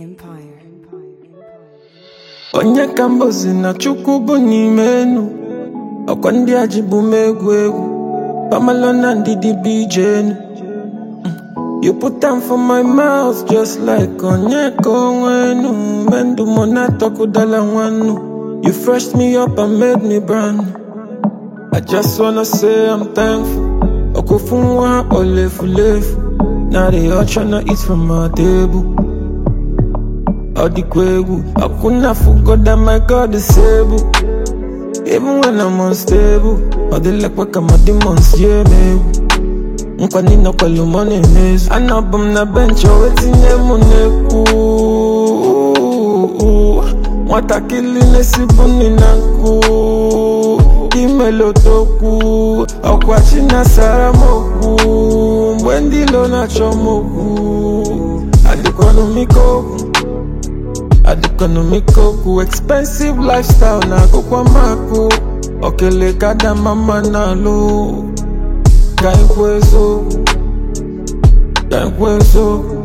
Empire. onye ka mbozi na chukwu bụ n'ime enu ọkwa ndị a ji bụ m egwu egwu pamalo na ndidi bụ ije enu Mm. you put am for my mouth just like onye ka onwe enu mendụ mọ na-atọkụdala nwannu you freshed me up and made me brand new. I just wanna say I'm thankful ọkụfu nwa olefulefu na they all tryna eat from my table All the kwegu, I couldn't have forgot my God is able. Even when I'm unstable, all the like work my demons, yeah, me. Nkwani na kwelu money mezu Anabum na bench, o wetinye mu neku Nwatakili nesibu ni na nku Imelo toku Ọkwachi na sara moku Mgbe ndị lo na-achọ moku Adịkwanụ mikoku adịkọnọmikoku expensive lifestyle na akụkwa makụ okele kada mama na alụ ka ikwu eziokwu ka ikwu eziokwu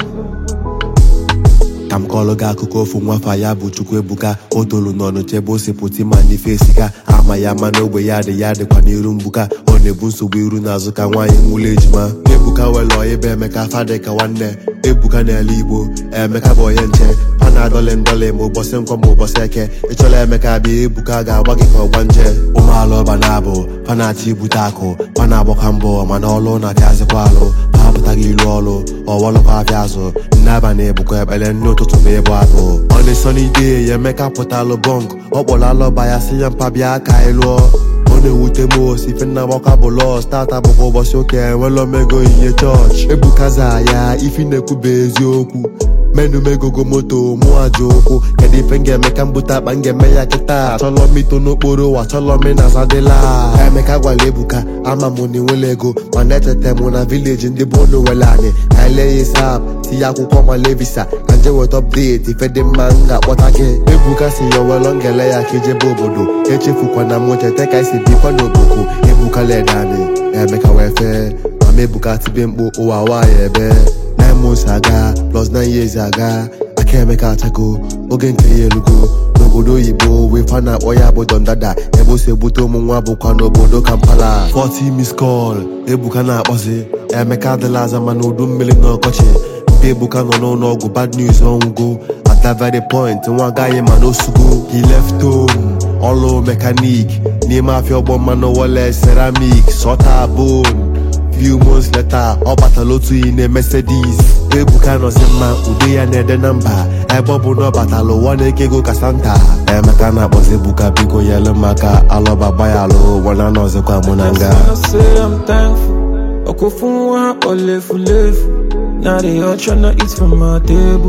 ka m kọọrọ gị akụkọ ofu nwafa ya bụ chukwu ebuka o tolu n'ọnụ chebe ose pụta ma n'ife esika ama ya ma n'ogbe ya dị ya dịkwa n'iru mgbuka ọ na-ebu nsogbu iru n'azụ ka nwaanyị nwụlọ ejima ebuka were ọyịba emeka fadị ka nwanne ebuka n'ala igbo emeka bụ onye nche a na-adọlị ndọlị ma ụbọchị nkwọ ma ụbọchị eke ịchọla emeka bịa ebuka ga-agba gị ka ọgba nje ụmụala ọba na-abụ pa na-achọ ibute akụ pa na-agbakwa mbọ mana ọlụ na-apịazịkwa alụ ha apụtaghị ilu ọlụ ọwọlụkwa afịa azụ nne abalị ebukwa ekpere nne ụtụtụ ma ịbụ abụ ọ na-esonide ya emeka pụtalụ bọnk ọ kpọrọ alọba ya si ya mpa bịa ka anyị lụọ ọ na-ewute m osi ife nna gbakwa bụ lọs tata bụkwa ụbọchị ụka enwela omego ihe chọọchị ebukaza ya ifi na-ekwuba eziokwu menu megogo moto mụ aja ụkwụ kedu ife m ga-eme ka m bute akpa m ga-eme ya kịta achọlọ m ito n'okporo ụwa achọlọ m na zadịla emeka gwara ebuka ama m na enwela ego mana etete m na vileji ndị bụ onu were anyị ka anyị lee ya isap tinye akwụkwọ ma levisa ka nje weta ọpdeti ife dị mma m ga-akpọta gị ebuka si ya welọ ngele ya ka ijebe obodo echefukwana m cheta ka esi bikwa n'oboku ebuka leda anyị emeka wee fee mama ebuka tibe mkpu ụwa nwaanyị ebe nine months aga plus nine years aga aka emeka achago oge nke ya elugo n'obodo oyibo wee fa na-akpọ ya bụ dondada ebe o si ebute ụmụ nwa bụkwa n'obodo kampala 40 miss call ebuka na-akpọzi emeka adịla aza mana udu mmiri na ọkọchị mpe ebuka nọ n'ụlọ ọgwụ bad news ọnwụgo at that very point nwa agaghị ma n'osugo he left home ọlụ mekanik n'ime afịa ọgbọ mmanụ wọle ceramic sọta bone few months later ọ batala otu iyi na Mercedes ebuka nọzi mma ude ya na-ede na mba ebe ọ bụ na ọ batala ụwa na-eke ego ka santa emeka na-akpọzi ebuka biko nyelu maka alọba gbayalụ wana nọzikwa mụ na nga wanna say I'm thankful ọkụfu nwa olefulefu na they all tryna eat from my table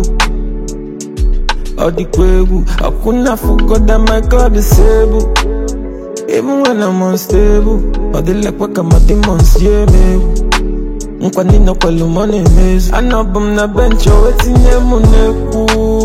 ọ dịkwa egwu ọkụna forgot that my God is able Even when I'm unstable, all the like work my demons, yeah, me. Nkwani na kwelu money mezu Anabum na bench, o wetinye mu neku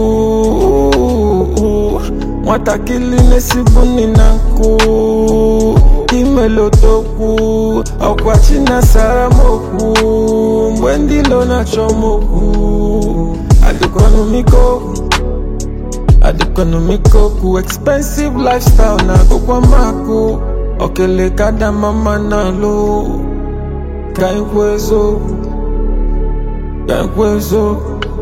Nwatakili nesibu ni na nku Imelo toku Ọkwachi na sara moku Mgbe ndị lo na-achọ moku Adịkwanụ mikoku adịkọnọmikoku expensive lifestyle na akụkwa makụ okele kada mama na alụ ka ikwu eziokwu ka ikwu eziokwu